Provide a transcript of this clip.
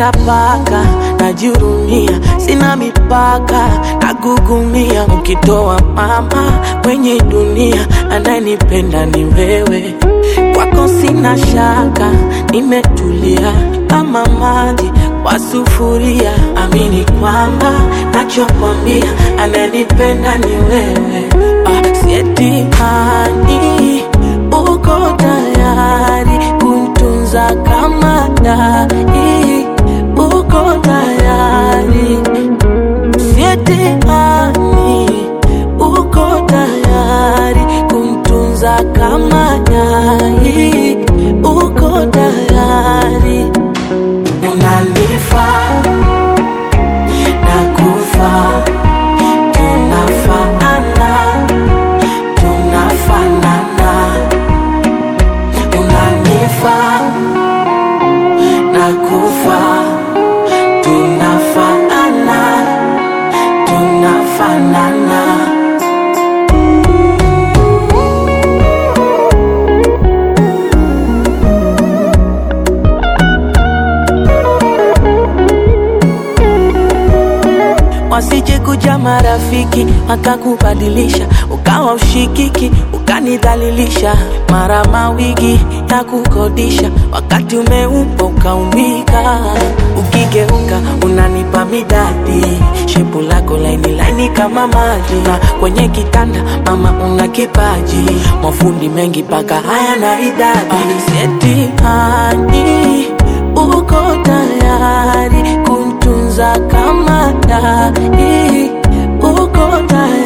natapaka najihurumia sina mipaka nagugumia ukitoa mama kwenye dunia anayenipenda ni wewe kwako sina shaka nimetulia kama maji kwa sufuria amini kwamba nachokwambia ananipenda ni wewe ah, sietimani uko tayari kuntunza kama dai uko tayari sietimani uko tayari kuntunza kama dai uko tayari unanifaa nakufa tunafaana tunafanana unanifaa nakufa tunafaana tunafanana wasije kuja marafiki wakakubadilisha ukawa ushikiki ukanidhalilisha mara mawigi ya kukodisha wakati umeupa ukaumbika ukigeuka unanipa midadi shepu lako laini laini kama maji na kwenye kitanda mama una kipaji mafundi mengi paka haya na idadi setihani uko tayari kuntunza kama dai uko tayari